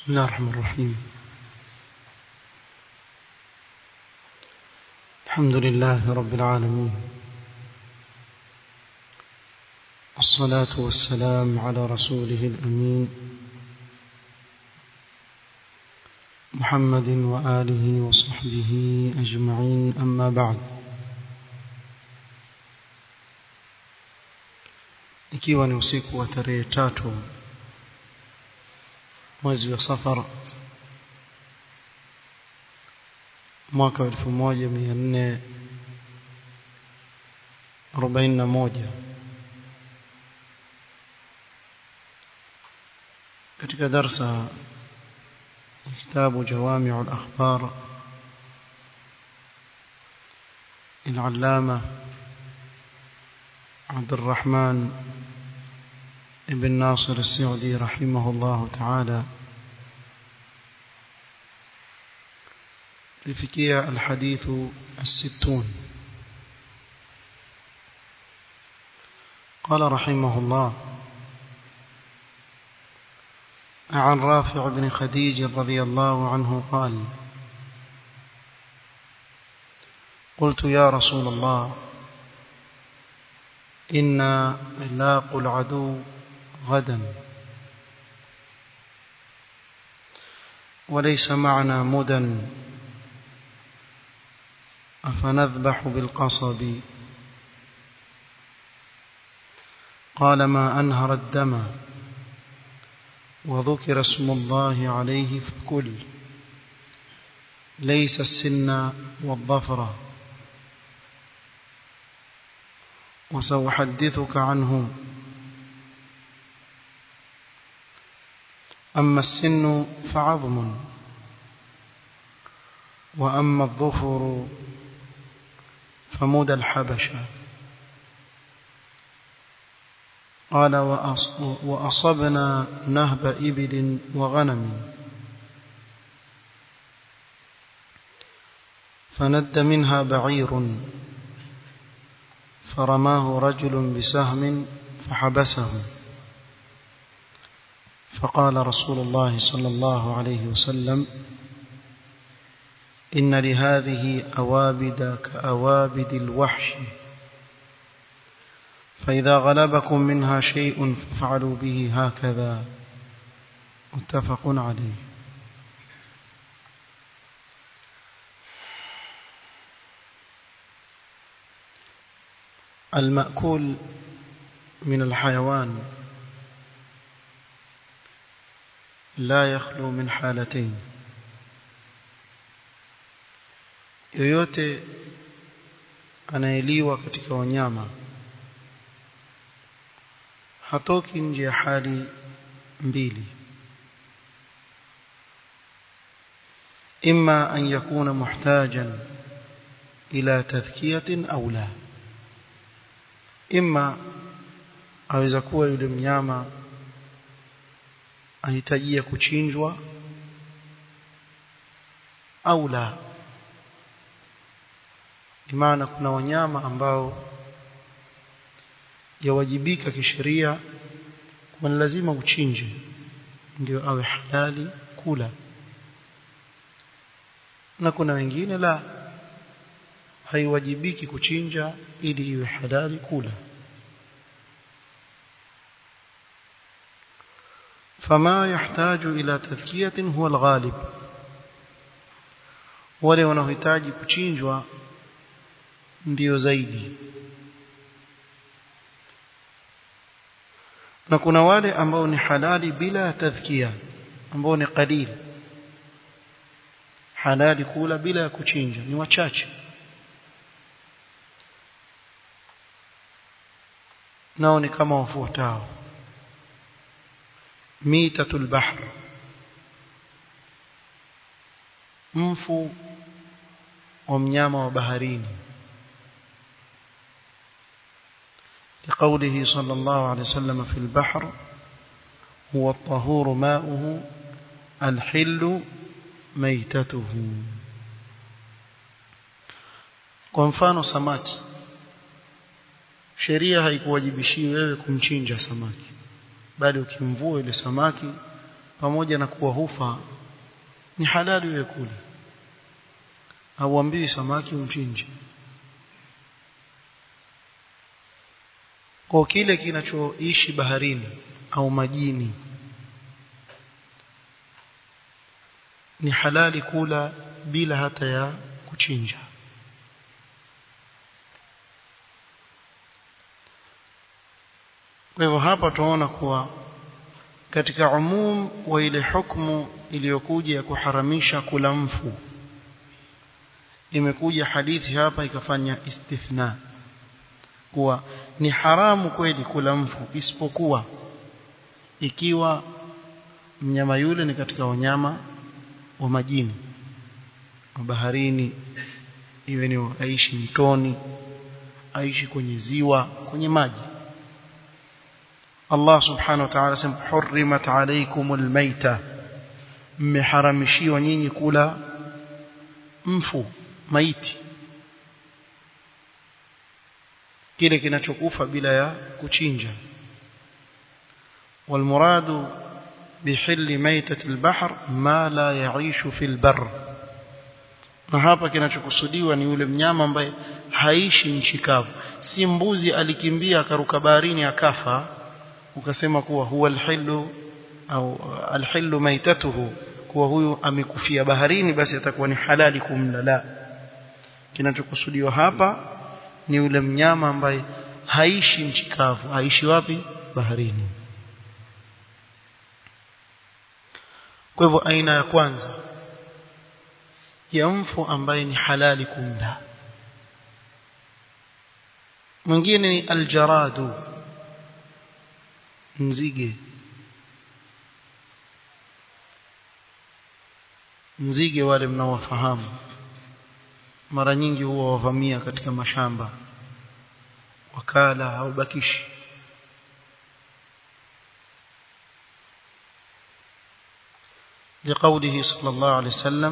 بسم الله الرحمن الرحيم الحمد لله رب العالمين الصلاة والسلام على رسوله الأمين محمد وآله وصحبه أجمعين أما بعد ikiwa ni usiku wa tarehe tatu mwezi wa safar mwaka wa elfu moja mia nne arobaini na moja katika darsa kitabu jawamiu al-akhbar العلامة عبد الرحمن ابن ناصر السعدي رحمه الله تعالى لفكية الحديث الستون قال رحمه الله عن رافع بن خديج رضي الله عنه قال قلت يا رسول الله إنا لاق العدو غدا وليس معنا مدى أفنذبح بالقصب قال ما أنهر الدم وذكر اسم الله عليه فكل ليس السن والظفر وسأحدثك عنه أما السن فعظم وأما الظفر فمدى الحبشة قال وأصبنا نهب إبل وغنم فند منها بعير فرماه رجل بسهم فحبسه فقال رسول الله صلى الله عليه وسلم إن لهذه أوابد كأوابد الوحش فإذا غلبكم منها شيء فافعلوا به هكذا متفق عليه المأكول من الحيوان لا يخلو من حالتين yoyote anayeliwa katika wanyama hatoki nje ya hali mbili imma an yakuna muhtajan ila tadhkiyatin au la imma aweza kuwa yule mnyama ahitajia kuchinjwa au la maana kuna wanyama ambao yawajibika kisheria kwa lazima uchinje ndio awe halali kula na kuna wengine la haiwajibiki kuchinja ili iwe halali kula فما يحتاج إلى تذكية هو الغالب wale wanaohitaji kuchinjwa ndio zaidi na kuna wale ambao ni halali bila tadhkia ambao ni qalil halali kula bila ya kuchinja ni wachache nao ni kama wafuatao mitatul bahr mfu wa mnyama wa baharini لقوله صلى الله عليه وسلم في البحر هو الطهور ماؤه الحل ميتته kwa mfano samaki sheria haikuwajibishii wewe kumchinja samaki bali ukimvua ile samaki pamoja na kuwa hufa ni halali wewe kula hauambiwi samaki umchinje kwa kile kinachoishi baharini au majini ni halali kula bila hata ya kuchinja kwa hivyo hapa tunaona kuwa katika umum wa ile hukumu iliyokuja ya kuharamisha kula mfu imekuja hadithi hapa ikafanya istithna kuwa ni haramu kweli kula mfu isipokuwa ikiwa mnyama yule ni katika wanyama wa majini wa baharini iwe ni aishi mtoni aishi kwenye ziwa kwenye maji Allah subhanahu wa ta'ala sema hurrimat alaykumul maita mmeharamishiwa nyinyi kula mfu maiti kile kinachokufa bila ya kuchinja والمراد بحل ميتة البحر ما لا يعيش في البر na hapa kinachokusudiwa ni yule mnyama ambaye haishi nchi kavu si mbuzi alikimbia akaruka baharini akafa ukasema kuwa huwa alhillu au alhillu maitatuhu kuwa huyu amekufia baharini basi atakuwa ni halali kumla la kinachokusudiwa hapa ni yule mnyama ambaye haishi nchi kavu haishi wapi baharini kwa hivyo aina ya kwanza ya mfu ambaye ni halali kumla mwingine ni aljaradu nzige nzige wale mnaowafahamu mara nyingi huwa wavamia katika mashamba wakala haubakishi لقوله صلى الله عليه وسلم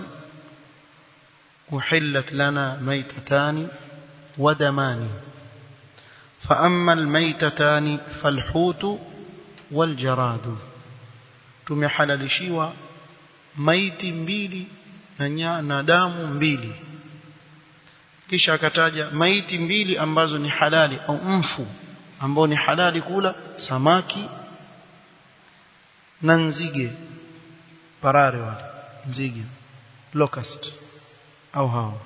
أحلت لنا ميتتان ودمان فأما الميتتان فالحوت والجراد tumehalalishiwa maiti mbili na, na damu mbili kisha akataja maiti mbili ambazo ni halali au mfu ambao ni halali kula samaki na nzige parare wale nzige locust au hao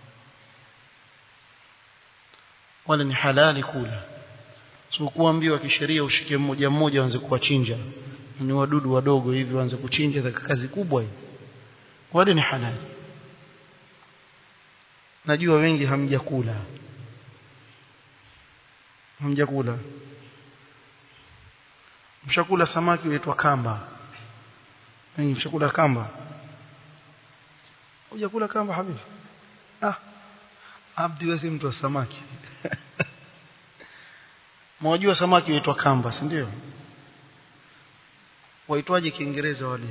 wale ni halali kula so kuambiwa kisheria ushike mmoja mmoja waanze kuwachinja ni wadudu wadogo hivi waanze kuchinja katika kazi kubwa hii wale ni halali najua wengi hamjakula hamjakula mshakula samaki huitwa kamba wengi mshakula kamba hujakula kamba habibi ah abdi wewe mtu wa samaki mwajua samaki huitwa kamba si ndio waitwaje kiingereza wale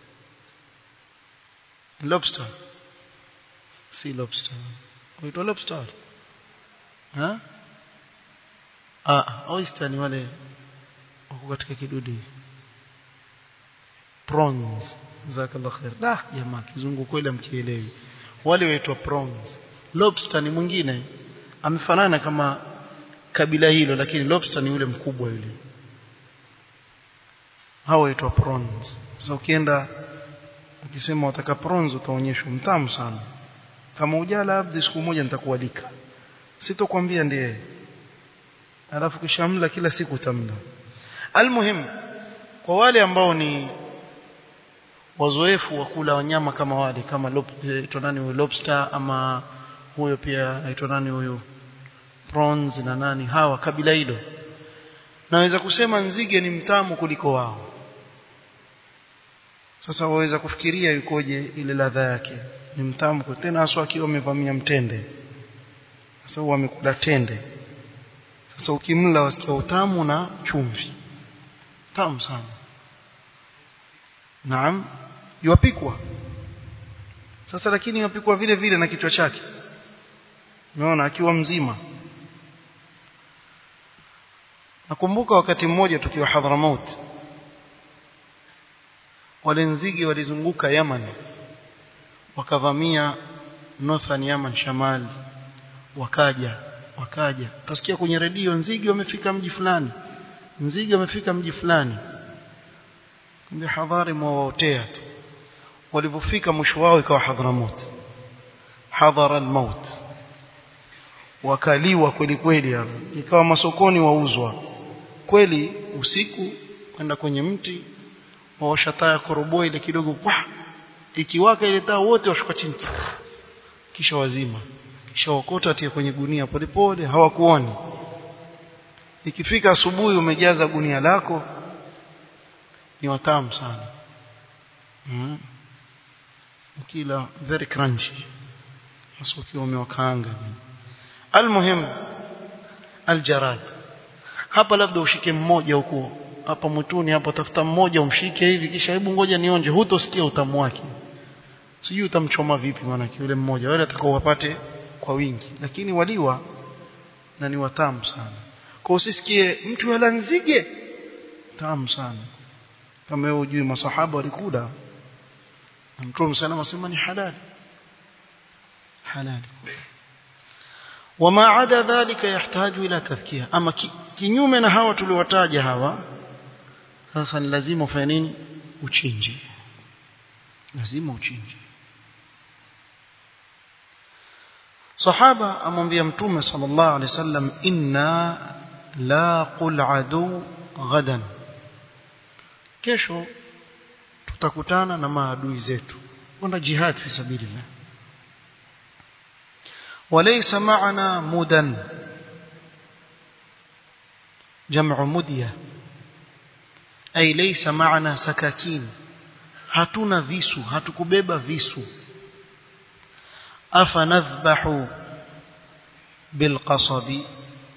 lobster si lobster huitwa lobster ha ah oyster ni wale wako katika kidudu prawns jazakallahu khair dah jamaa kizungu kweli amkielewi wale waitwa prawns lobster ni mwingine amefanana kama kabila hilo lakini lobster ni yule mkubwa yule hao waitwa prawns sasa ukienda ukisema wataka prawns utaonyeshwa mtamu sana kama ujala abdi siku moja nitakualika sitokwambia ndiye alafu kishamla kila siku utamla almuhim kwa wale ambao ni wazoefu wa kula wanyama kama wale kama aitwa nani huyo lobster ama huyo pia aitwa nani huyo prawns na nani hawa kabila hilo naweza kusema nzige ni mtamu kuliko wao sasa waweza kufikiria yukoje ile ladha yake ni mtamu kwa tena haswa akiwa amevamia mtende sasa huwa amekula tende sasa ukimla wasikia utamu na chumvi tamu sana naam yuapikwa sasa lakini yupikwa vile vile na kichwa chake umeona akiwa mzima nakumbuka wakati mmoja tukiwa Hadramaut wale nzige walizunguka Yaman wakavamia northern Yaman shamali wakaja wakaja utasikia kwenye redio nzige wamefika mji fulani nzige wamefika mji fulani kumbe hadhari mwawaotea tu walipofika mwisho wao ikawa Hadhramut hadhara almaut wakaliwa kweli kweli hapo ikawa masokoni wauzwa kweli usiku kwenda kwenye mti waosha taa ya koroboi ile kidogo wah ikiwaka ile taa wote washuka chini kisha wazima kisha wakota tia kwenye gunia polepole hawakuoni ikifika asubuhi umejaza gunia lako ni watamu sana mm. kila very crunchy hasa ukiwa umewakaanga almuhim aljarad hapa labda ushike mmoja huko hapa mwituni hapa tafuta mmoja umshike hivi kisha hebu ngoja nionje hutosikia utamu wake sijui utamchoma vipi maana yule mmoja wale atakao wapate kwa wingi lakini waliwa na ni watamu sana kwa usisikie mtu ala nzige tamu sana kama wewe ujui masahaba walikula na mtume sana asema ni halali halali wama ada dhalika yahtaju ila tadhkia ama kinyume na hawa tuliwataja hawa sasa ni lazima ufanye nini uchinje lazima uchinje sahaba amwambia mtume sallallahu alaihi wasallam inna laqul adu ghadan kesho tutakutana na maadui zetu kwenda jihad fi sabilillah وليس معنا مدن جمع مدية أي ليس معنا سكاكين hatuna visu hatukubeba visu afanadhbahu bilqasabi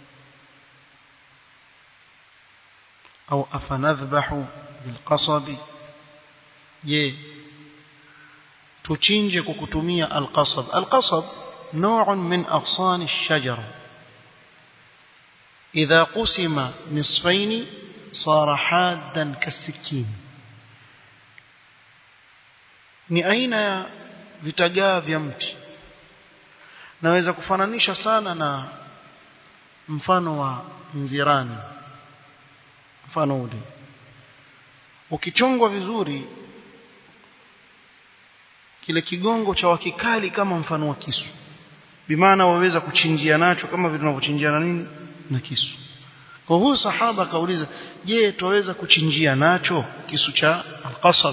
au afanadhbahu bilqasabi je tuchinje kwa kutumia alqasab alqasab نوع من أغصان الشجرة إذا قسم نصفين صار حادا كالسكين ni aina ya vitagaa vya mti naweza kufananisha sana na mfano wa nzirani mfano ule ukichongwa vizuri kile kigongo cha wakikali kama mfano wa kisu bimaana waweza kuchinjia nacho kama vile tunavyochinjia na nini na kisu kwa huyu sahaba akauliza je tuweza kuchinjia nacho kisu cha alqasab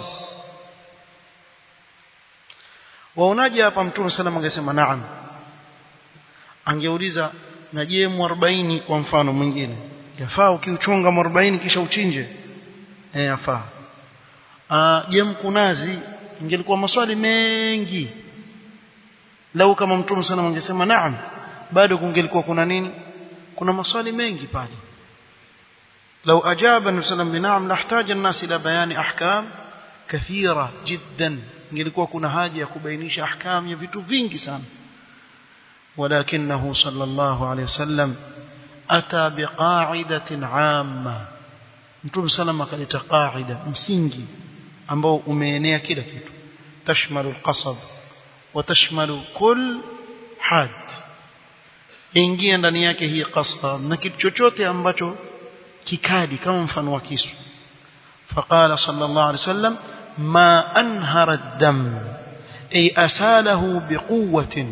waonaje hapa mtume sallam angesema naam angeuliza na je mu kwa mfano mwingine yafaa ukiuchonga mu kisha uchinje eh yafaa ah je mkunazi ingelikuwa maswali mengi lau kama mtume sana angesema naam bado kungelikuwa kuna nini kuna maswali mengi pale لو أجاب النبي صلى الله عليه وسلم بنعم لاحتاج الناس إلى بيان أحكام كثيرة جدا ingelikuwa kuna haja ya kubainisha ahkam ya vitu vingi sana ولكنه صلى الله عليه وسلم أتى بقاعدة عامة mtume sallam akaleta qaida msingi ambao umeenea kila kitu tashmalu alqasab wa tashmalu kull had ingia ndani yake hii qasab na kitu chochote ambacho kikadi kama mfano wa kisu فقال صلى الله عليه وسلم ما أنهر الدم أي أساله بقوة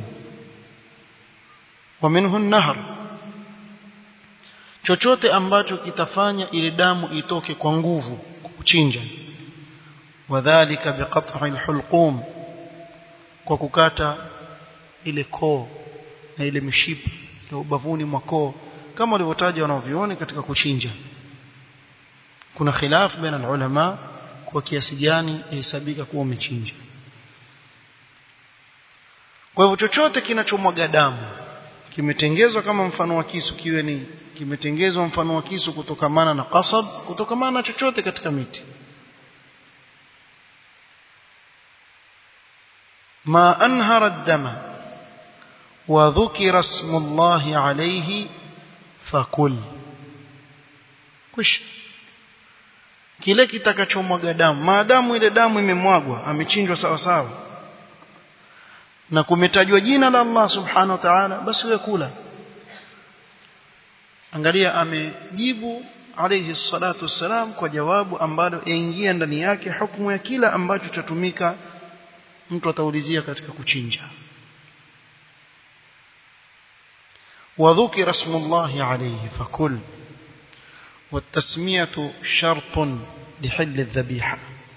ومنه النهر chochote ambacho kitafanya ile damu itoke kwa nguvu kuchinja wadhālika biqat'i alhulqum kwa kukata ile koo na ile mishipa ya ubavuni mwa koo kama walivyotaja wanaovioni katika kuchinja kuna khilaf baina ulama kwa kiasi gani ihesabika kuwa umechinja kwa hivyo chochote kinachomwaga damu kimetengezwa kama mfano wa kisu kiwe ni kimetengezwa mfano wa kisu kutokamana na qasab kutokamana na chochote katika miti ma anhara ad-dama wa dhukira ismu Allah alayhi fakul kush kile kitakachomwaga damu maadamu ile damu imemwagwa amechinjwa sawa sawa na kumetajwa jina la Allah subhanahu wa ta'ala basi wewe kula angalia amejibu alayhi salatu wassalam kwa jawabu ambalo yaingia ndani yake hukumu ya kila ambacho chatumika mtu ataulizia katika kuchinja وذكر اسم الله عليه فكل والتسمية شرط لحل الذبيحة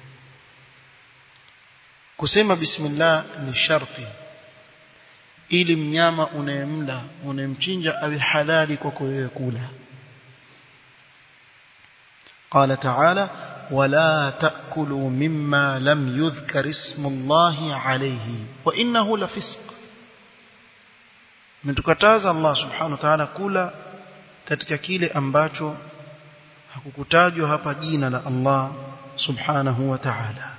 kusema bismillah ni sharti ili mnyama unayemla unayemchinja awe halali kwako wewe kula قال تعالى ولا تأكلوا مما لم يذكر اسم الله عليه وإنه لفسق mtukataza Allah subhanahu wa ta'ala kula katika kile ambacho hakukutajwa hapa jina la Allah subhanahu wa ta'ala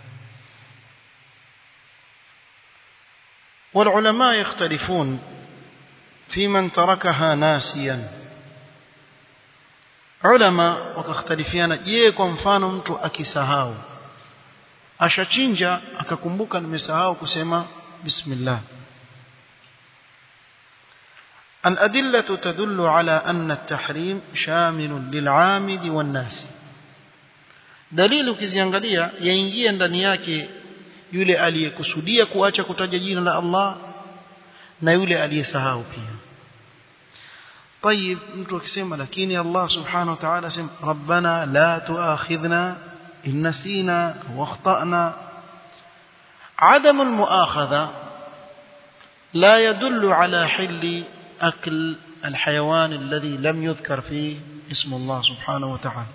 والعلماء يختلفون في من تركها ناسيا علماء wakakhtalifiana je kwa mfano mtu akisahau ashachinja akakumbuka nimesahau kusema bismillah الأدلة تدل على أن التحريم شامل للعامد والناس دليل ukiziangalia yaingia ndani yake yule aliyekusudia kuacha kutaja jina la Allah na yule aliyesahau pia طيب mtu akisema lakini Allah subhanahu wa ta'ala sema rabbana la tuakhidhna in nasina wa akhtana عدم المؤاخذة لا يدل على حل أكل الحيوان الذي لم يذكر فيه اسم الله سبحانه وتعالى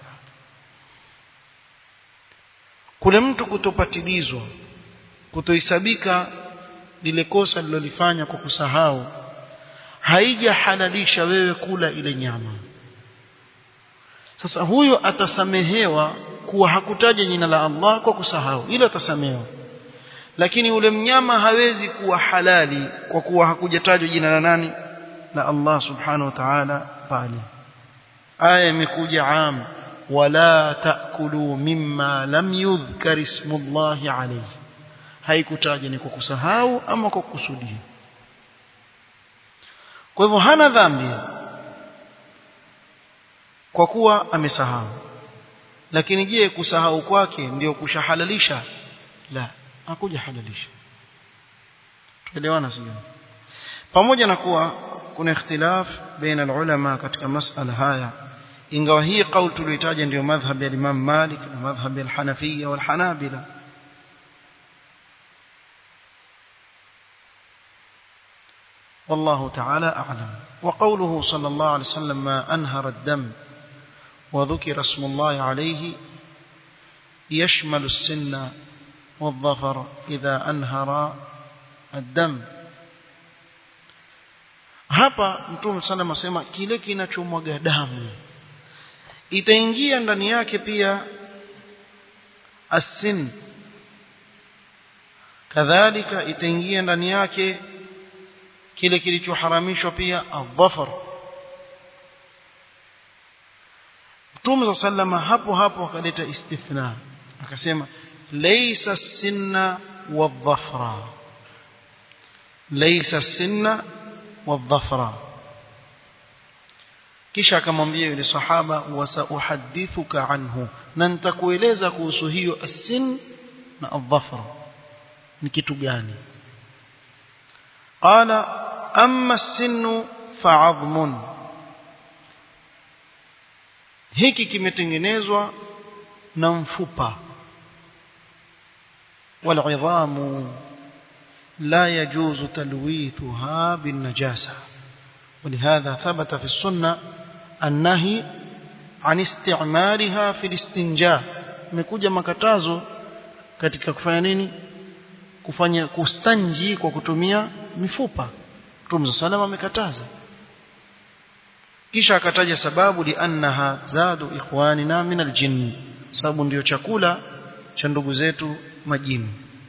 kule mtu kutopatilizwa kutoisabika lile kosa lilolifanya kwa kusahau haijahalalisha wewe kula ile nyama sasa huyo atasamehewa kuwa hakutaja jina la Allah kwa kusahau ile atasamehewa lakini ule mnyama hawezi kuwa halali kwa kuwa hakujatajwa jina la nani la Allah subhanahu wa ta'ala pale aya imekuja am wala taakulu mimma lam yudhkar ismullahi alayhi haikutaja ni kwa kusahau ama kwa kusudia kwa hivyo hana dhambi kwa kuwa amesahau lakini je kusahau kwake ndio kushahalalisha la hakuja halalisha tuelewana sio pamoja na kuwa kuna ikhtilaf baina ulama katika masala haya ingawa hii kauli tuliyotaja ndio madhhab ya Imam Malik na madhhab ya Hanafiyya wal Hanabila والله تعالى أعلم وقوله صلى الله عليه وسلم ما أنهر الدم وذكر اسم الله عليه يشمل السن والظفر إذا أنهر الدم hapa mtume sana masema kile kinachomwaga damu itaingia ndani yake pia asin kadhalika itaingia ndani yake kile kilichoharamishwa pia adhafar Mtume sallama hapo hapo akaleta istithna akasema laysa sinna wadhafra laysa sinna wadhafra kisha akamwambia yule sahaba wasauhadithuka anhu na nitakueleza kuhusu hiyo asin na adhafra ni kitu gani qala amma as-sinnu fa'adhmun hiki kimetengenezwa na mfupa والعظام لا يجوز تلويثها بالنجاسة ولهذا ثبت في السنة النهي عن استعمالها في الاستنجاء imekuja makatazo katika kufanya nini kufanya kustanji kwa kutumia mifupa Mtume salama amekataza kisha akataja sababu liannaha zadu ikhwanina min aljinn sababu ndiyo chakula cha ndugu zetu majini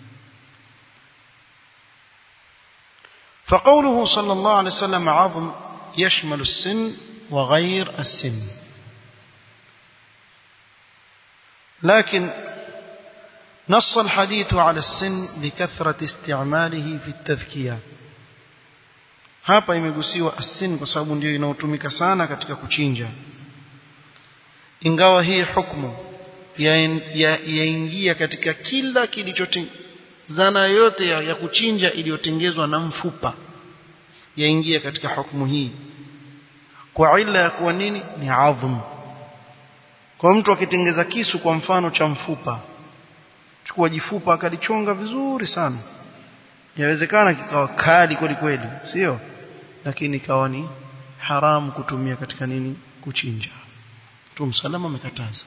فقوله صلى الله عليه وسلم عظم يشمل السن وغير السن لكن نص الحديث على السن لكثرة استعماله في التذكية hapa imegusiwa asin kwa sababu ndio inaotumika sana katika kuchinja ingawa hii hukumu yaingia ya, ya katika kila kilichote zana yote ya, ya kuchinja iliyotengezwa na mfupa yaingia katika hukumu hii kwa ila ya kuwa nini ni adhmu kwa mtu akitengeza kisu kwa mfano cha mfupa chukua jifupa akalichonga vizuri sana yawezekana kikawa kali kweli kweli sio lakini ikawa ni haramu kutumia katika nini kuchinja Mtume salama amekataza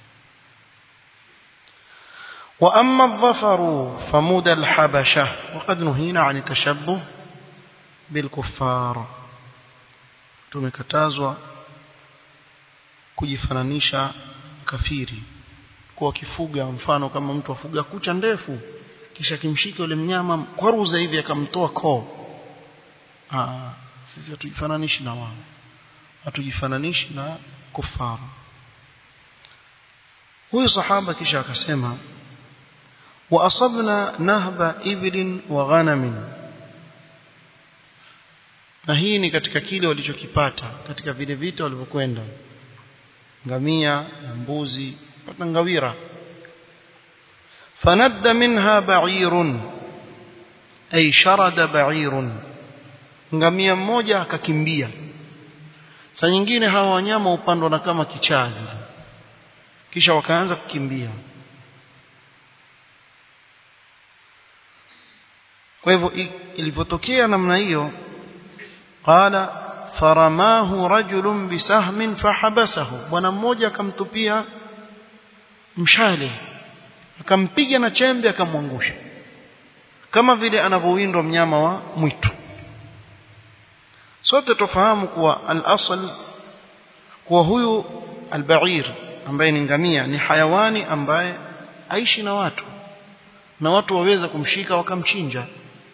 وأما الظفر فمود الحبشة وقد نهينا عن التشبه بالكفار tumekatazwa kujifananisha kafiri kwa kifuga mfano kama mtu afuga kucha ndefu kisha kimshika yule mnyama kwaruza hivi akamtoa koo ah sisi hatujifananishi na wao hatujifananishi na kufaru huyu sahaba kisha akasema wa asabna nahba ibilin wa ghanamin na hii ni katika kile walichokipata katika vile vita walivyokwenda ngamia mbuzi pata ngawira fanadda minha ba'irun ay sharada ba'irun ngamia mmoja akakimbia saa nyingine hawa wanyama upandwa na kama kichaa vile kisha wakaanza kukimbia kwa hivyo ilivyotokea namna hiyo qala faramahu rajulun bisahmin fahabasahu bwana mmoja akamtupia mshale akampiga na chembe akamwangusha kama vile anavyowindwa mnyama wa mwitu sote tofahamu kuwa al-asl kuwa huyu al-ba'ir ambaye ni ngamia ni hayawani ambaye aishi na watu na watu waweza kumshika wakamchinja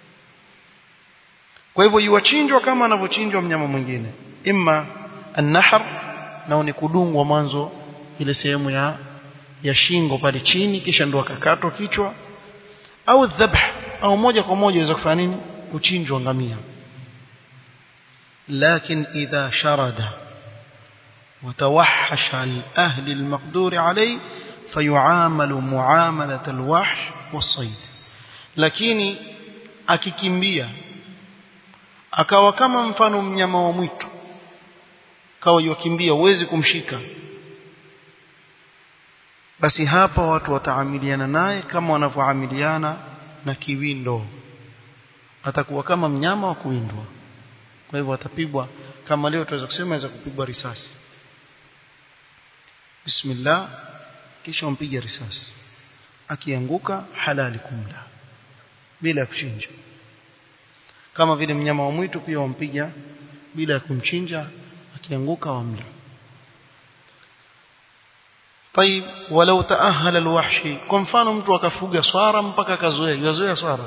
kwa hivyo yuwachinjwa kama anavyochinjwa mnyama mwingine imma an-nahr nao ni kudungwa mwanzo ile sehemu ya ya shingo pale chini kisha ndo akakatwa kichwa au dhabh au moja kwa moja inaweza kufanya nini kuchinjwa ngamia لكن إذا شرد وتوحش الأهل المقدور عليه فيعامل معاملة الوحش والصيد lakini akikimbia akawa kama mfano mnyama wa mwitu kawa yakimbia uwezi kumshika basi hapa watu wataamiliana naye kama wanavyoamiliana na kiwindo atakuwa kama mnyama wa kuwindwa kwa hivyo atapigwa kama leo tunaweza kusema aweza kupigwa risasi bismillah kisha umpige risasi akianguka halali kumla bila kuchinja kama vile mnyama wa mwitu pia wampiga bila ya kumchinja akianguka wamla طيب ولو تأهل الوحشي kwa mfano mtu akafuga swara mpaka akazoea yazoea swara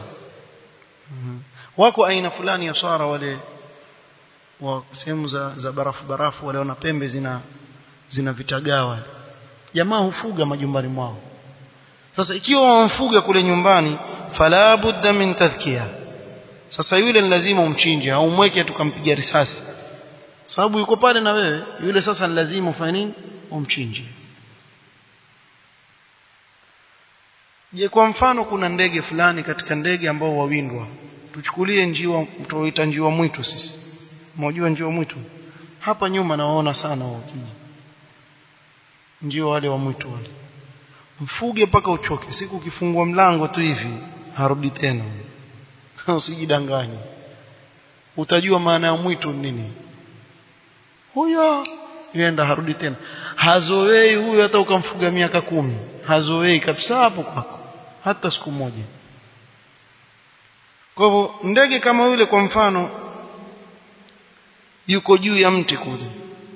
wako aina fulani ya swara wale wa sehemu za, za barafu barafu wale wana pembe zina zina vitagawa jamaa hufuga majumbani mwao sasa ikiwa wamfuga kule nyumbani fala budda min tadhkiya sasa yule ni lazima umchinje au umweke tukampiga risasi sababu yuko pale na wewe yule sasa ni lazima ufanye nini umchinje je kwa mfano kuna ndege fulani katika ndege ambao wawindwa tuchukulie njiwa tuoita njiwa mwitu sisi mnajua njiwa mwitu hapa nyuma nawaona sana wakija njiwa wale wa mwitu wale mfuge mpaka uchoke siku ukifungua mlango tu hivi harudi tena usijidanganye utajua maana ya mwitu nini huyo yenda harudi tena hazoei huyo hata ukamfuga miaka kumi hazoei kabisa hapo kwako hata siku moja kwa hivyo ndege kama yule kwa mfano yuko juu ya mti kule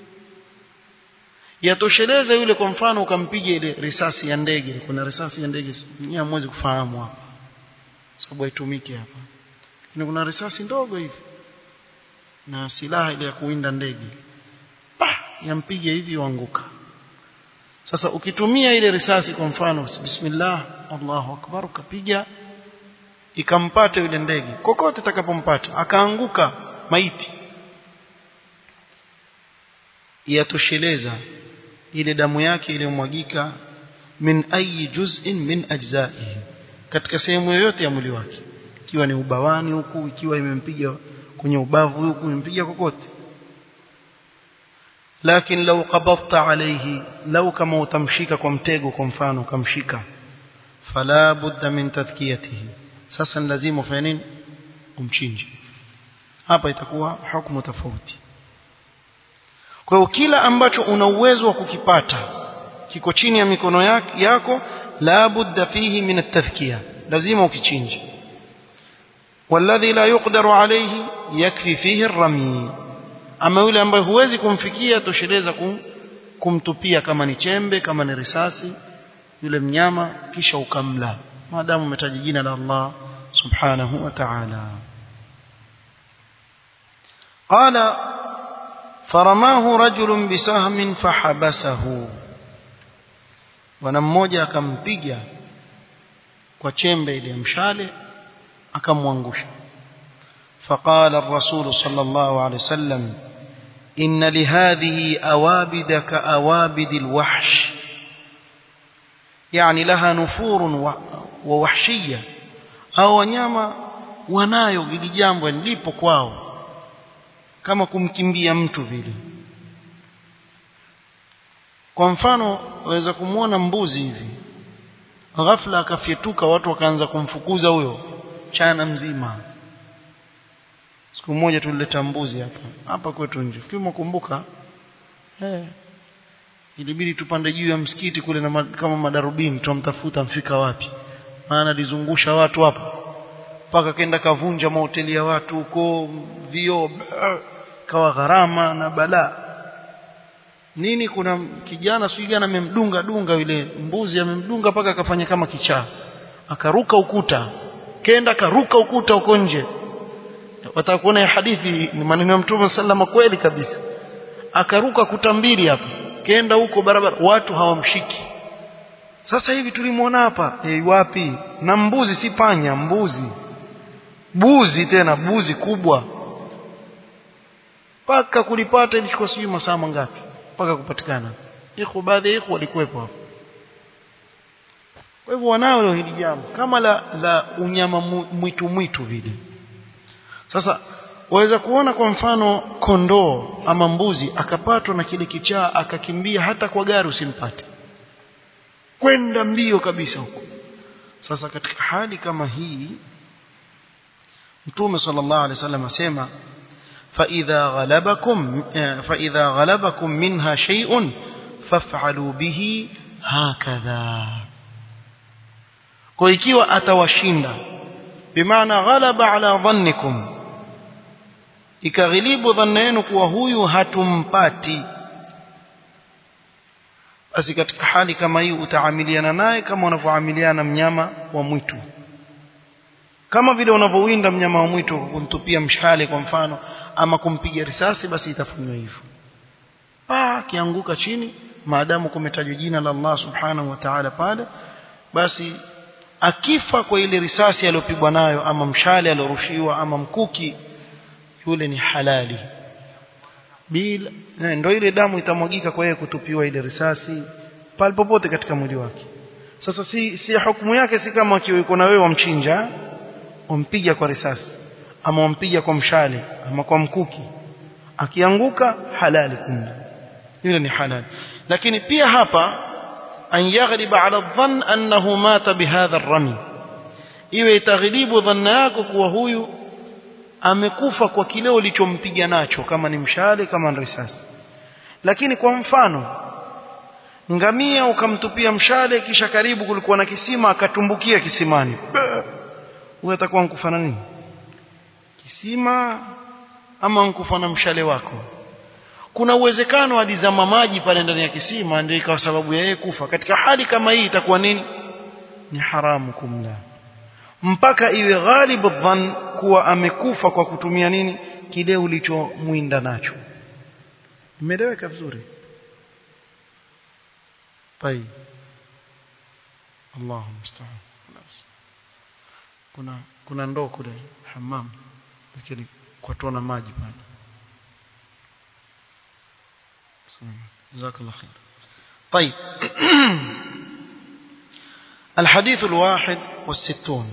yatosheleza yule kwa mfano ukampiga ile risasi ya ndege kuna risasi ya ndege nyinyi hamwezi kufahamu hapa sababu haitumiki hapa lakini kuna risasi ndogo hivi na silaha ile ya kuwinda ndege pa yampige hivi uanguka sasa ukitumia ile risasi kwa mfano bismillah Allahu akbar ukapiga ikampata yule ndege kokote itakapompata akaanguka maiti yatosheleza ile damu yake iliyomwagika min ayi juz'in min ajza'ihi katika sehemu yoyote ya mwili wake ikiwa ni ubawani huku ikiwa imempiga kwenye ubavu huku imempiga kokote lakini lau qabadta alayhi lau kama utamshika kwa mtego kwa mfano ukamshika fala budda min tadhkiyatihi sasa ni lazima ufanye nini umchinje hapa itakuwa hukumu tofauti kwa hiyo kila ambacho una uwezo wa kukipata kiko chini ya mikono yako la budda fihi min at-tadhkiya lazima ukichinje والذي لا يقدر عليه يكفي فيه الرمي ama yule ambaye huwezi kumfikia tosheleza kum, kumtupia kama ni chembe kama ni risasi yule mnyama kisha ukamla maadamu umetaja jina la Allah subhanahu wa ta'ala qala فرماه رجل بسهم فحبسه bwana mmoja akampiga kwa chembe ile mshale akamwangusha فقال الرسول صلى الله عليه وسلم إن لهذه أوابد كأوابد الوحش يعني لها نفور ووحشية أو wanyama wanayo hili jambo lipo kwao kama kumkimbia mtu vile kwa mfano waweza kumwona mbuzi hivi ghafla akafyetuka watu wakaanza kumfukuza huyo chana mzima siku moja tulileta mbuzi hapa hapa kwetu nje kama kumbuka eh ilibidi tupande juu ya msikiti kule na kama madarubini tumtafuta mfika wapi maana alizungusha watu hapa mpaka kenda kavunja mahoteli ya watu huko vio kawa gharama na balaa nini kuna kijana sijui gani amemdunga dunga yule mbuzi amemdunga mpaka akafanya kama kichaa akaruka ukuta kenda akaruka ukuta huko nje wataka kuona hadithi ni maneno ya mtume sallama kweli kabisa akaruka kuta mbili hapa kenda huko barabara watu hawamshiki sasa hivi tulimwona hapa hey, wapi na mbuzi si panya mbuzi buzi tena buzi kubwa mpaka kulipata ilichukua sijui masaa mangapi mpaka kupatikana iko baadhi ya iko walikuwepo hapo kwa hivyo wanao hili jambo kama la, la unyama mwitu mwitu vile sasa waweza kuona kwa mfano kondoo ama mbuzi akapatwa na kile kichaa akakimbia hata kwa gari usimpate kwenda mbio kabisa huko sasa katika hali kama hii mtume sallallahu alaihi wasallam asema فإذا غلبكم فإذا غلبكم منها شيء فافعلوا به هكذا kwa ikiwa atawashinda bimaana ghalaba ala dhannikum ikaghilibu dhanna yenu kuwa huyu hatumpati basi katika hali kama hii utaamiliana naye kama unavyoamiliana mnyama wa mwitu kama vile unavyowinda mnyama wa mwitu kumtupia mshale kwa mfano ama kumpiga risasi basi itafanywa hivyo pa kianguka chini maadamu kumetajwa jina la Allah subhanahu wa ta'ala pale basi akifa kwa ile risasi aliyopigwa nayo ama mshale aliyorushiwa ama mkuki yule ni halali bila ndio ile damu itamwagika kwa yeye kutupiwa ile risasi pale popote katika mwili wake sasa si si hukumu yake si kama akiwa yuko na wewe wamchinja wampiga kwa risasi ama wampiga kwa mshale ama kwa mkuki akianguka halali kumla yule ni halali lakini pia hapa an yaghliba ala dhann annahu mata bihadha ar-rami iwe itaghlibu dhanna yako kuwa huyu amekufa kwa kile ulichompiga nacho kama ni mshale kama ni risasi lakini kwa mfano ngamia ukamtupia mshale kisha karibu kulikuwa na kisima akatumbukia kisimani huyo atakuwa nkufa na nini kisima ama nkufa na mshale wako kuna uwezekano alizama maji pale ndani ya kisima ndio ikawa sababu ya yeye kufa katika hali kama hii itakuwa nini ni haramu kumla mpaka iwe ghalibu dhan kuwa amekufa kwa kutumia nini kile ulichomwinda nacho imeeleweka vizuri طيب الله المستعان kuna kuna ndoo kule hammam lakini kwa tona maji pale جزاك الله خير طيب الحديث الواحد والستون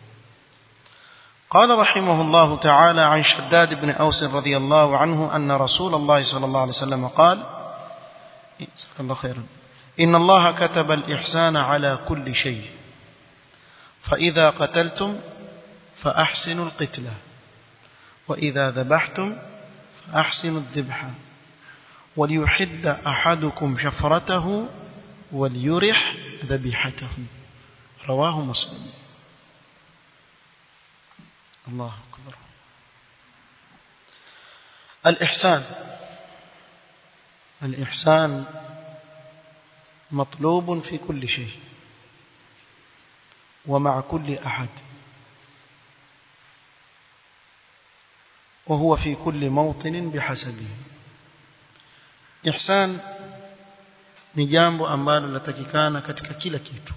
قال رحمه الله تعالى عن شداد بن أوس رضي الله عنه أن رسول الله صلى الله عليه وسلم قال جزاك الله خيرا إن الله كتب الإحسان على كل شيء فإذا قتلتم فأحسنوا القتلة وإذا ذبحتم فأحسنوا الذبح وليحد أحدكم شفرته وليرح ذبيحته رواه مسلم الله أكبر الإحسان الإحسان مطلوب في كل شيء ومع كل أحد وهو في كل موطن بحسبه ihsan ni jambo ambalo latakikana katika kila kitu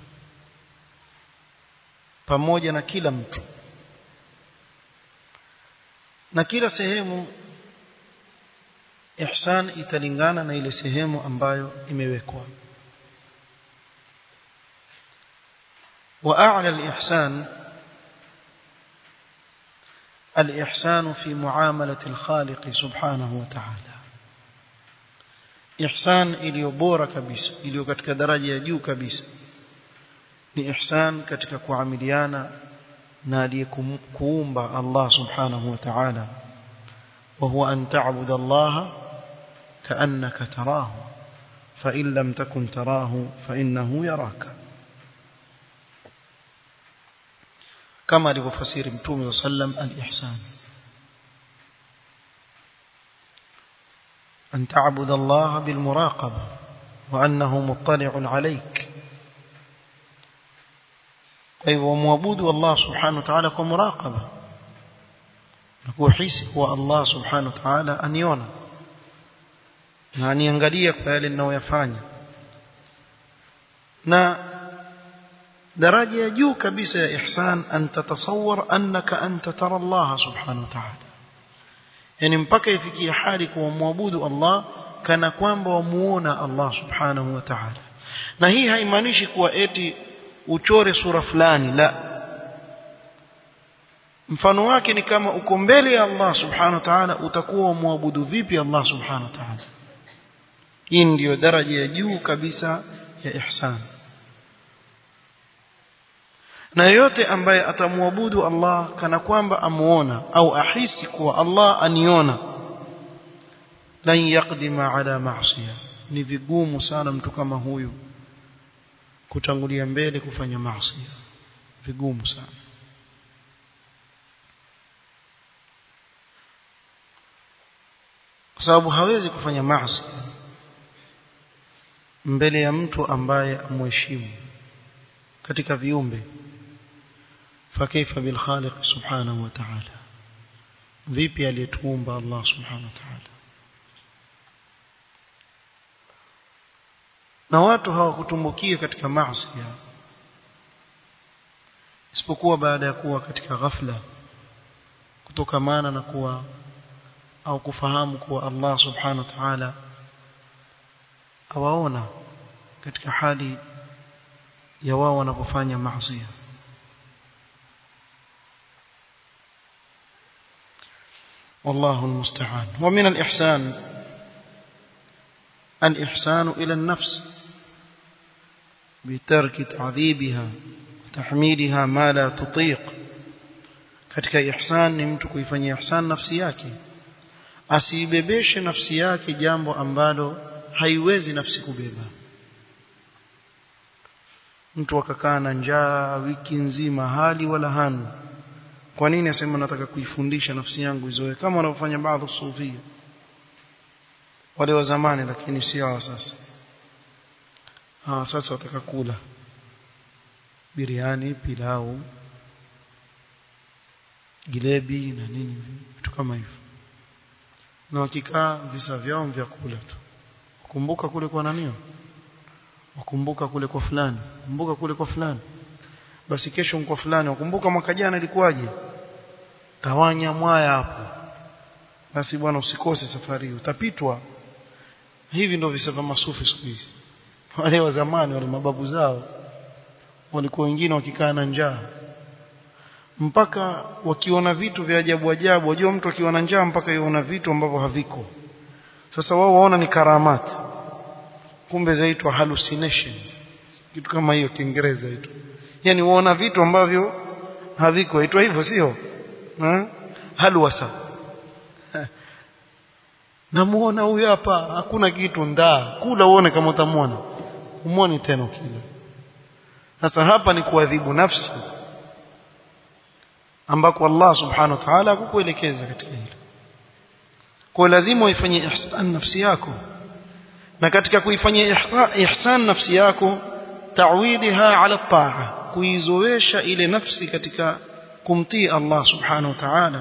pamoja na kila mtu na kila sehemu ihsan italingana na ile sehemu ambayo imewekwa واعلى الاحسان الاحسان في معامله الخالق سبحانه وتعالى ihsan iliyo bora kabisa iliyo katika daraja ya juu kabisa ni ihsan katika kuamiliana na aliyekuumba Allah subhanahu wa ta'ala wa huwa an ta'budu Allah ka'annaka tarahu fa in lam takun tarahu fa innahu yaraka kama alivyofasiri mtume sallam al-ihsan أن تعبد الله بالمراقبة وأنه مطلع عليك طيب ومعبود الله سبحانه وتعالى كمراقبة نكون حيث هو الله سبحانه وتعالى أن يونا يعني ينغلية قال إنه يفعل na daraja ya juu kabisa ya ihsan an tatasawwar annaka anta tara Allah subhanahu wa ta'ala yani mpaka ifikie hali kuwa muabudu Allah kana kwamba wamuona Allah subhanahu wa ta'ala na hii haimaanishi kuwa eti uchore sura fulani la mfano wake ni kama uko mbele ya Allah subhanahu wa ta'ala utakuwa muabudu vipi Allah subhanahu wa ta'ala hii ndiyo daraja ya juu kabisa ya ihsan na yote ambaye atamwabudu Allah kana kwamba amuona au ahisi kuwa Allah aniona lan yaqdima ala ma'siya ni vigumu sana mtu kama huyu kutangulia mbele kufanya maasi vigumu sana kwa sababu hawezi kufanya maasi mbele ya mtu ambaye amheshimu katika viumbe فكيف بالخالق سبحانه وتعالى vipi aliyetuumba Allah subhanahu wa ta'ala na watu hawakutumbukia katika maasi isipokuwa baada ya kuwa katika ghafla kutokamana na kuwa au kufahamu kuwa Allah subhanahu wa ta'ala awaona katika hali ya wao wanapofanya maasi والله المستعان ومن الإحسان الإحسان إلى النفس بترك تعذيبها وتحميلها ما لا تطيق katika ihsan ni mtu kuifanyia ihsan nafsi yake asiibebeshe nafsi yake jambo ambalo haiwezi nafsi kubeba mtu akakaa na njaa wiki nzima hali wala hana kwa nini asema nataka kuifundisha nafsi yangu izoe kama wanavyofanya baadhi sufia wale wa zamani lakini si hawa sasa hawa sasa wataka kula biriani pilau gilebi na nini vitu kama hivyo na wakikaa visa vyao vya kula tu kumbuka kule kwa nanio wakumbuka kule kwa fulani kumbuka kule kwa fulani basi kesho kwa fulani wakumbuka mwaka jana ilikuwaje tawanya mwaya hapo basi bwana usikose safari utapitwa hivi ndio visa vya masufi siku hizi wale wa zamani wale mababu zao walikuwa wengine wakikaa na njaa mpaka wakiona vitu vya ajabu ajabu wajua mtu akiona njaa mpaka yuona vitu ambavyo haviko sasa wao waona ni karamati kumbe zaitwa hallucinations kitu kama hiyo kiingereza hicho yani waona vitu ambavyo haviko aitwa hivyo sio halwasa namuona huyu hapa hakuna kitu ndaa kula uone kama utamwona umwoni tena ukila sasa hapa ni kuadhibu nafsi ambako Allah subhanahu wa ta'ala hakukuelekeza katika hilo kwa lazima uifanyie ihsan nafsi yako na katika kuifanyia ihsan nafsi yako ta'widiha ala ta'a kuizoesha ile nafsi katika kumtii Allah subhanahu wa ta'ala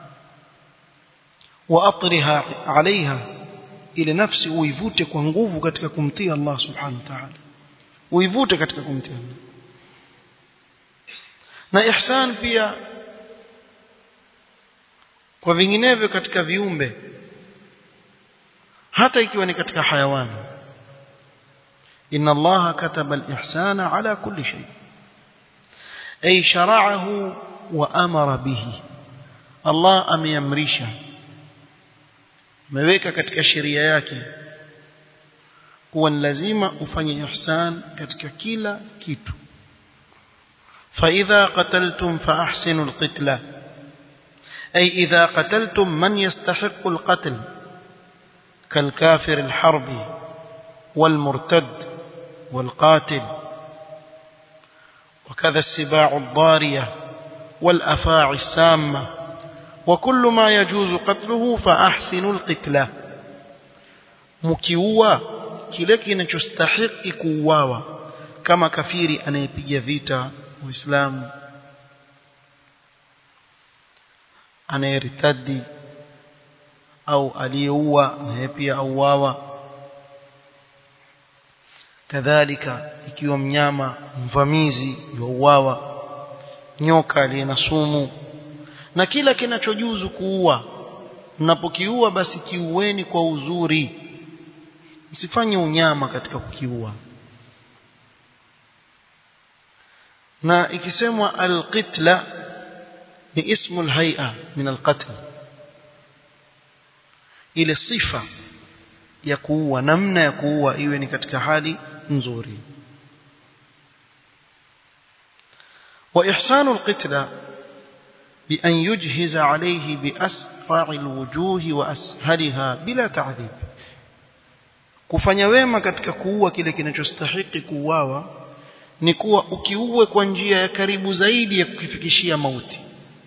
wa atriha alaiha ile nafsi uivute kwa nguvu katika kumtii Allah subhanahu wa ta'ala uivute katika kumtii Allah na ihsan pia kwa vinginevyo katika viumbe hata ikiwa ni katika hayawani inna allaha kataba al-ihsana ala kulli shay ay shara'ahu wa amara bihi Allah ameamrisha ameweka katika sheria yake kuwa ni lazima ufanye ihsan katika kila kitu فإذا قتلتم فأحسنوا القتلة أي إذا قتلتم من يستحق القتل كالكافر الحربي والمرتد والقاتل وكذا السباع الضارية والأفاعي السامة وكل ما يجوز قتله فأحسنوا القتلة مكيوا kile kinachostahiki kuuawa kama kafiri anayepiga vita uislamu anayeritadi au aliyeua naye pia auawa kadhalika ikiwa mnyama mvamizi yuauawa nyoka aliye na sumu na kila kinachojuzu kuua mnapokiua basi kiueni kwa uzuri msifanye unyama katika kukiua na ikisemwa alqitla ni ismu alhay'a min alqatl ile sifa ya kuua namna ya kuua iwe ni katika hali nzuri وإحسان القتلى بأن يجهز عليه بأسرع الوجوه وأسهلها بلا تعذيب kufanya wema katika kuua kile kinachostahiki kuuawa ni kuwa ukiue kwa njia ya karibu zaidi ya kukifikishia mauti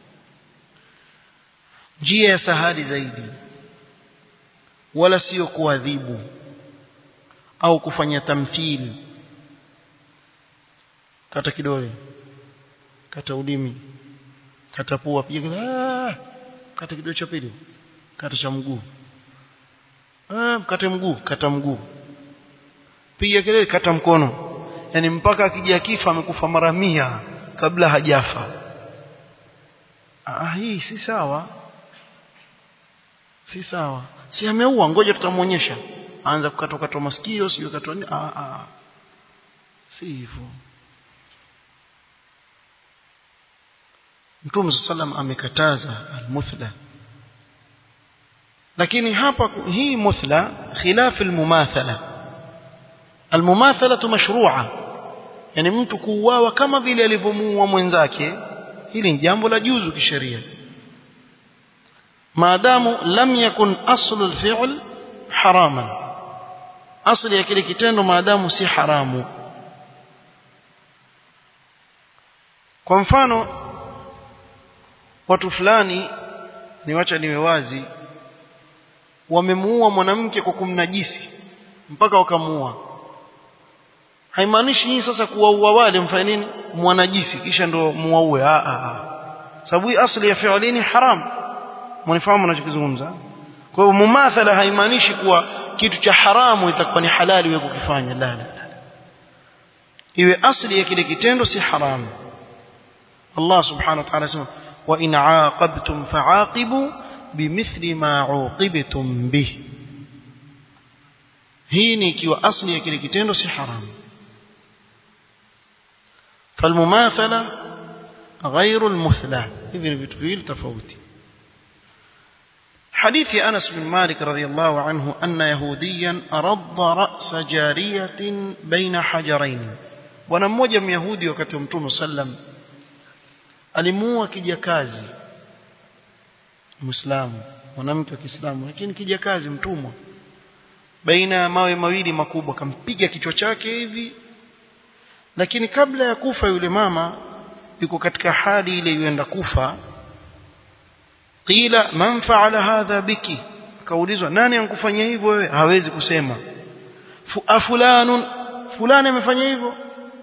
njia ya sahali zaidi wala sio kuadhibu au kufanya tamthili kata kidole kata ulimi kata pua piga kata kidole cha pili kata cha mguu ah kate mguu kata mguu piga kelele kata mkono yani mpaka akija kifa amekufa mara mia kabla hajafa ah hii si sawa si sawa si ameua ngoja tutamuonyesha aanza kukatwa katwa masikio sio katwa nini ah ah si hivyo Mtume sallam amekataza almuthla lakini hapa hii muthla khilaf almumathala almumathala mashru'a yani mtu kuuawa kama vile alivyomuua mwenzake hili ni jambo la juzu kisheria maadamu lam yakun aslu alfi'l haraman asli ya kile kitendo maadamu si haramu kwa mfano watu fulani niwacha niwe wazi wamemuua mwanamke kwa kumnajisi mpaka wakamuua haimaanishi hii sasa kuwaua wale mfanye nini mwanajisi kisha ndo muwaue a a a sababu asli ya fi'lini haram mnifahamu ninachokizungumza kwa hiyo mumathala haimaanishi kuwa kitu cha haramu itakuwa ni halali wewe kukifanya la la iwe asli ya kile kitendo si haramu Allah subhanahu wa ta'ala sema wa in aaqabtum fa'aqibu bimithli ma uqibtum bih hii ni ikiwa asli ya kile kitendo si haramu فالمماثله غير المثلى hivi ni vitu viwili tofauti حديث أنس بن مالك رضي الله عنه أن يهوديا أرض رأس جارية بين حجرين bwana mmoja myahudi wakati wa mtume sallam alimuua kijakazi muislamu mwanamke wa Kiislamu lakini kijakazi mtumwa baina ya mawe mawili makubwa kampiga kichwa chake hivi lakini kabla ya kufa yule mama yuko katika hali ile yuenda kufa qila man fa'ala hadha biki kaulizwa nani ankufanyia hivyo wewe hawezi kusema fulanun fulani amefanya hivyo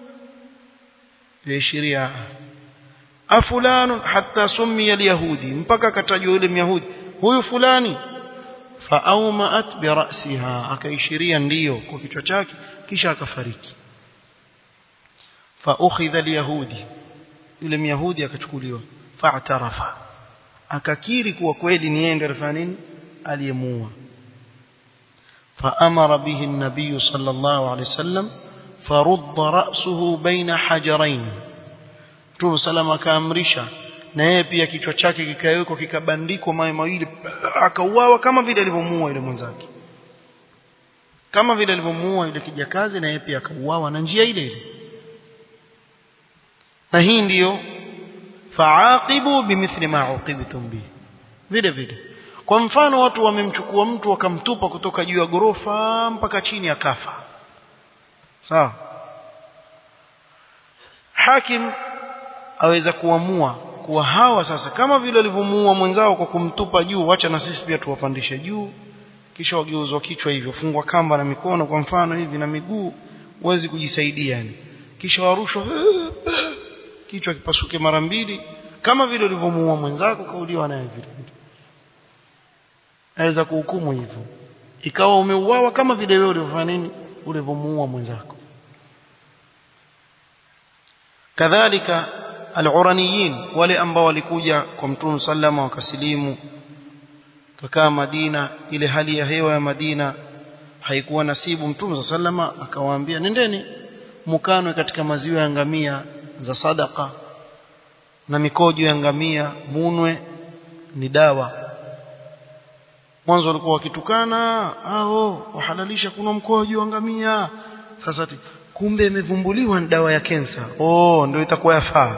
yaishiria afulanun hatta summiya alyahudi mpaka akatajwa yule myahudi huyu fulani faaumaat birasiha akaishiria ndiyo kwa kichwa chake kisha akafariki faukhidha alyahudi yule myahudi akachukuliwa fa'tarafa akakiri kuwa kweli ni yeye ndiye alifanya nini aliyemuua فأمر به النبي صلى الله عليه وسلم فرد رأسه بين حجرين Mtume salama akaamrisha na yeye pia kichwa chake kikawekwa kikabandikwa mawe mawili akauawa kama vile alivyomuua yule mwenzake kama vile alivyomuua yule kijakazi na yeye pia akauawa na njia ile ile na hii ndiyo faaqibu bimithli ma uqibtum bi vile vile kwa mfano watu wamemchukua mtu wakamtupa kutoka juu ya gorofa mpaka chini akafa sawa hakim aweza kuamua kuwa hawa sasa kama vile walivyomuua mwenzao kwa kumtupa juu wacha na sisi pia tuwapandishe juu kisha wageuzwa kichwa hivyo fungwa kamba na mikono kwa mfano hivi na miguu uwezi kujisaidia yani kisha warushwa kichwa kipasuke mara mbili kama vile ulivyomuua mwenzako kauliwa naye vile vile aweza kuhukumu hivyo ikawa umeuawa kama vile wewe ulivyofanya nini ulivyomuua mwenzako kadhalika al-uraniyin wale ambao walikuja kwa mtume sallama wakasilimu kakaa Madina ile hali ya hewa ya Madina haikuwa nasibu mtume sallama akawaambia nendeni mukanwe katika maziwa ya ngamia za sadaka na mikojo ya ngamia munwe ni dawa mwanzo walikuwa wakitukana hao wahalalisha kuna mkojo wa ngamia sasa kumbe imevumbuliwa ni dawa ya kensa oh ndio itakuwa yafaa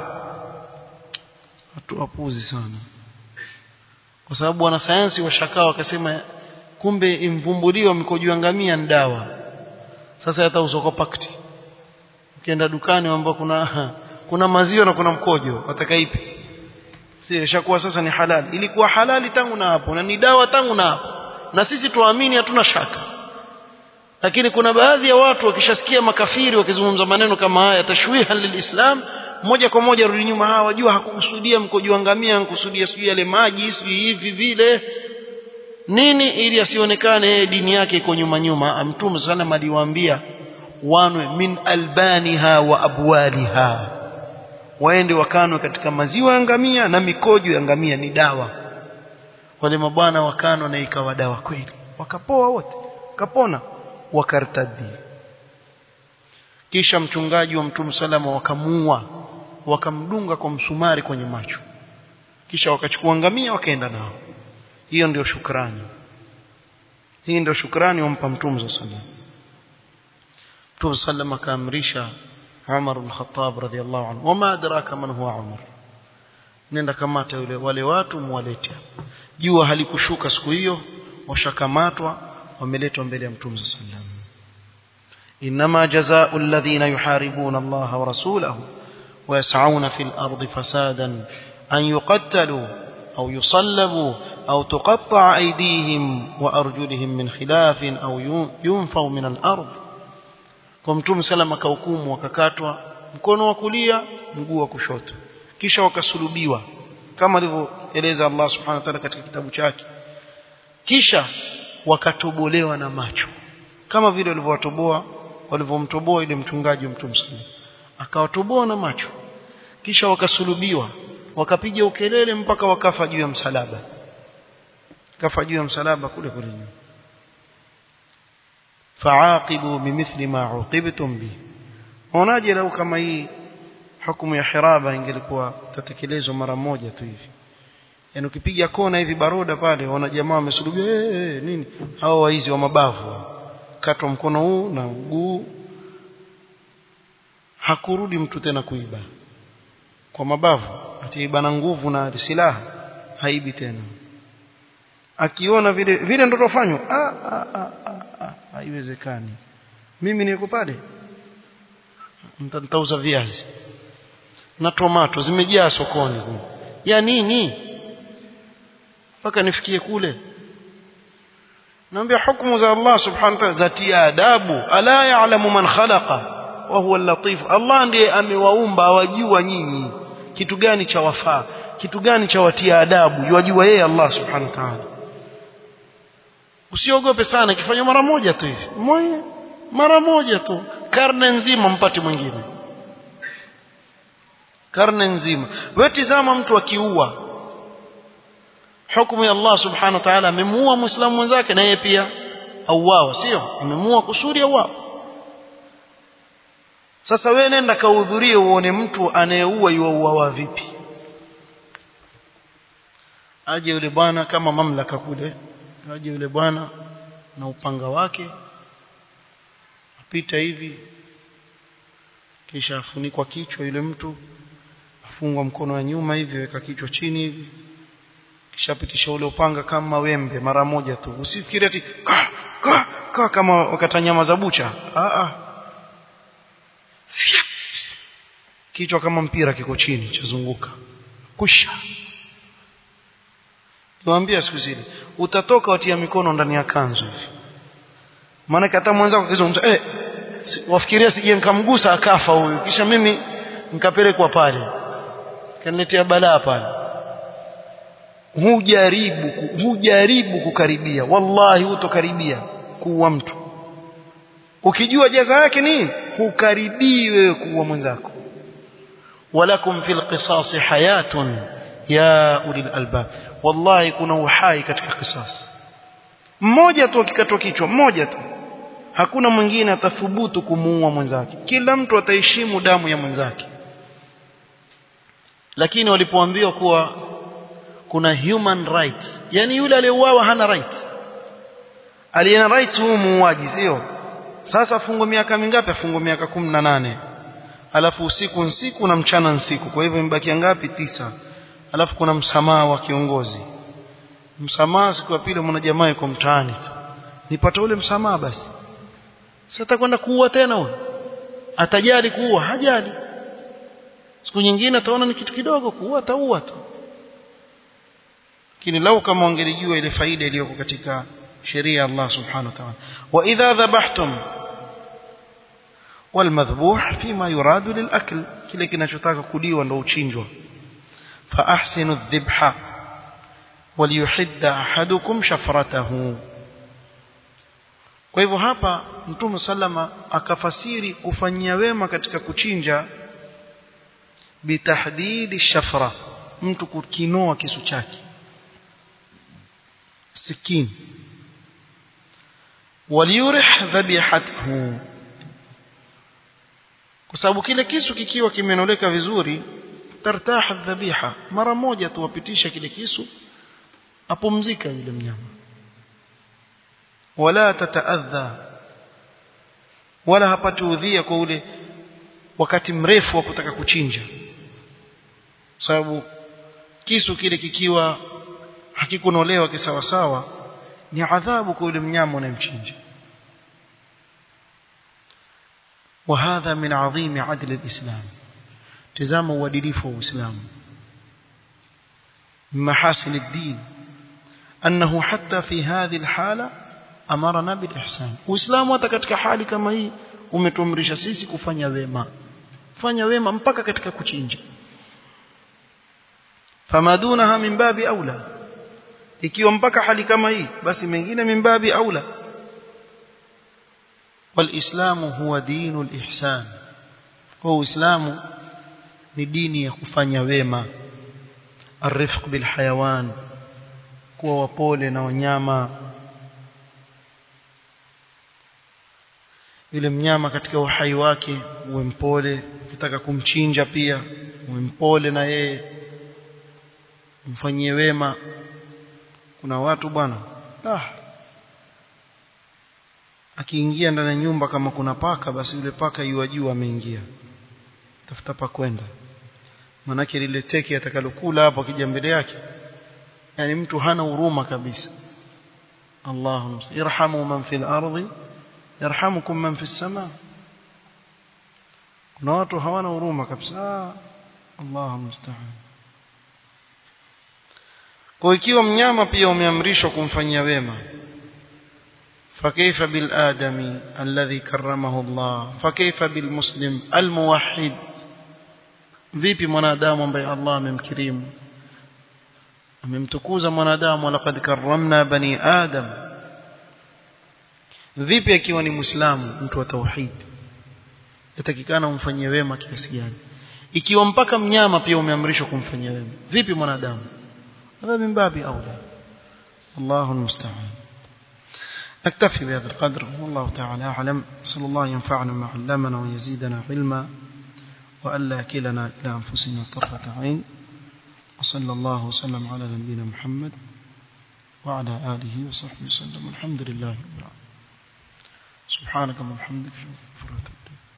watu wapuzi sana kwa sababu wanasayansi washakaa wakasema kumbe imvumbuliwa mikojo ya ngamia ni dawa sasa hata usoko pakti ukienda dukani ambao kuna kuna maziwa na kuna mkojo wataka ipi si ishakuwa sasa ni halali ilikuwa halali tangu na hapo na ni dawa tangu na hapo na sisi tuamini hatuna shaka lakini kuna baadhi ya watu wakishasikia makafiri wakizungumza maneno kama haya tashwiha lilislam moja kwa moja rudi nyuma hawa wajua hakukusudia mkojo ngamia hakukusudia sijui yale maji sijui hivi vile nini ili asionekane yeye dini yake iko nyuma nyuma mtume sana aliwaambia wanwe min albaniha wa abwaliha waende wakanwe katika maziwa ya ngamia na mikojo ya ngamia ni dawa wale mabwana wakanwa na ikawa dawa kweli wakapoa wote kapona wakartadi kisha mchungaji wa mtume salama wakamuua wakamdunga kwa msumari kwenye macho kisha wakachukua ngamia wakaenda nao hiyo ndio shukrani hii ndio shukrani wampa mtume sallallahu mtume sallam akaamrisha Umar al-Khattab radhiyallahu anhu wama adraka man huwa Umar nenda kamata yule wale watu muwalete jua halikushuka siku hiyo washakamatwa wameletwa mbele ya mtume sallam inma jazaa'u alladhina yuharibuna Allah wa rasulahu wa yas'auna fil ardi fasadan an yuqattalu أو يصلبوا أو تقطع أيديهم وأرجلهم من خلاف أو ينفوا من الأرض kwa mtume salama akahukumu wakakatwa mkono wa kulia mguu wa kushoto kisha wakasulubiwa kama alivyoeleza Allah subhanahu wa ta'ala katika kitabu chake kisha wakatobolewa na macho kama vile walivyowatoboa walivyomtoboa ile mchungaji wa mtume sallallahu akawatoboa na macho kisha wakasulubiwa wakapiga ukelele mpaka wakafa juu ya msalaba kafa juu ya msalaba kule kule juu faaqibu bimithli ma uqibtum bi unaje lau kama hii hukumu ya hiraba ingelikuwa tatekelezwa mara moja tu hivi yani ukipiga kona hivi baroda pale wana jamaa wamesulubia hey, hey, nini hao waizi wa mabavu katwa mkono huu na mguu hakurudi mtu tena kuiba kwa mabavu atiiba na nguvu na silaha haibi tena akiona vile vile ndo tofanywa haiwezekani mimi niko pale nitauza viazi na tomato zimejaa sokoni ya nini mpaka nifikie kule naambia hukumu za Allah subhanahu wa ta'ala zatia adabu ala ya'lamu man khalaqa wa huwa al-latif Allah ndiye amewaumba awajua nyinyi kitu gani cha wafaa kitu gani cha watia adabu yajua yeye Allah subhanahu wa ta'ala usiogope sana kifanya mara moja tu hivi moja mara moja tu karne nzima mpate mwingine karne nzima wewe tizama mtu akiua hukumu ya Allah subhanahu wa ta'ala amemuua muislamu mwenzake na yeye pia auawa sio amemuua kusudi auawa sasa wewe nenda kahudhurie uone mtu anayeua yuauawa vipi aje yule bwana kama mamlaka kule aje yule bwana na upanga wake apita hivi kisha afunikwa kichwa yule mtu afungwa mkono wa nyuma hivi weka kichwa chini hivi kisha pitisha ule upanga kama wembe mara moja tu usifikiri ati ka, ka, ka, kama wakata nyama za bucha a a kichwa kama mpira kiko chini chazunguka kusha niwaambia siku zile utatoka watia mikono ndani ya kanzu hivi maana hata mwenzako akizungumza eh wafikiria sije nikamgusa akafa huyu kisha mimi nikapelekwa pale kaniletea balaa pale hujaribu hujaribu kukaribia wallahi hutokaribia kuua mtu ukijua jaza yake ni hukaribii wewe kuua mwenzako walakum fil qisas hayatun ya ulil albab wallahi kuna uhai katika qisas mmoja tu akikatwa kichwa mmoja tu hakuna mwingine atathubutu kumuua mwenzake kila mtu ataheshimu damu ya mwenzake lakini walipoambiwa kuwa kuna human rights yani yule aliyeuawa hana right aliyena right huu muuaji sio sasa afungwe miaka mingapi afungwe miaka kumi na nane alafu usiku nsiku na mchana nsiku kwa hivyo imebakia ngapi tisa alafu kuna msamaha wa kiongozi msamaha siku ya pili mwana jamaa yuko mtaani tu nipata ule msamaha basi sasa atakwenda kuua tena huyo atajali kuua hajali siku nyingine ataona ni kitu kidogo kuua ataua tu lakini lau kama wangelijua ile faida iliyoko katika sheria ya Allah subhanahu wa ta'ala wa idha dhabahtum والمذبوح فيما يراد للأكل kile kinachotaka kuliwa ndo uchinjwa fa ahsinu adh-dhibha waliyuhidda ahadukum shafratahu kwa hivyo hapa mtume sallama akafasiri kufanyia wema katika kuchinja bitahdidi shafra mtu kukinoa kisu chake sikini waliyurih dhabihatuhu kwa sababu kile kisu kikiwa kimenoleka vizuri tartaha dhabiha mara moja tu wapitisha kile kisu apumzika yule mnyama wala tataadha wala hapati udhia kwa ule wakati mrefu wa kutaka kuchinja sababu kisu kile kikiwa hakikunolewa kisawasawa ni adhabu kwa yule mnyama unayemchinja وهذا من عظيم عدل الإسلام تزام uadilifu wa Uislamu محاسن الدين أنه حتى في هذه الحالة أمرنا بالإحسان Uislamu hata katika hali kama hii umetuamrisha sisi kufanya wema fanya wema mpaka katika kuchinja famadunaha min babi aula ikiwa mpaka hali kama hii basi mengine min babi aula والإسلام هو دين الإحسان kwa Uislamu ni dini ya kufanya wema arifq bil hayawan kuwa wapole na wanyama yule mnyama katika uhai wake uwe mpole ukitaka kumchinja pia uwe mpole na yeye mfanyie wema kuna watu bwana ah akiingia ndani ya nyumba kama kuna paka basi yule paka yuwajua ameingia tafuta pa kwenda manake lile teke atakalokula hapo akija mbele yake yani mtu hana huruma kabisa Allahumma irhamu man fil ardi yarhamukum man fis sama kuna watu hawana huruma kabisa Allahu musta'an kwa ikiwa mnyama pia umeamrishwa kumfanyia wema فكيف بالآدمي الذي كرمه الله فكيف بالمسلم الموحد vipi mwanadamu ambaye Allah amemkirimu amemtukuza mwanadamu walaqad karramna bani adam vipi akiwa ni muislamu mtu wa tauhid yatakikana umfanyie wema kiasi gani ikiwa mpaka mnyama pia umeamrishwa kumfanyia wema vipi mwanadamu هذا من باب أولى الله المستعان نكتفي بهذا القدر والله تعالى أعلم صلى الله ينفعنا ما علمنا ويزيدنا علما وألا كلنا إلى أنفسنا طرفة عين وصلى الله وسلم على نبينا محمد وعلى آله وصحبه وسلم الحمد لله رب العالمين سبحانك اللهم وبحمدك اشهد ان لا اله الا انت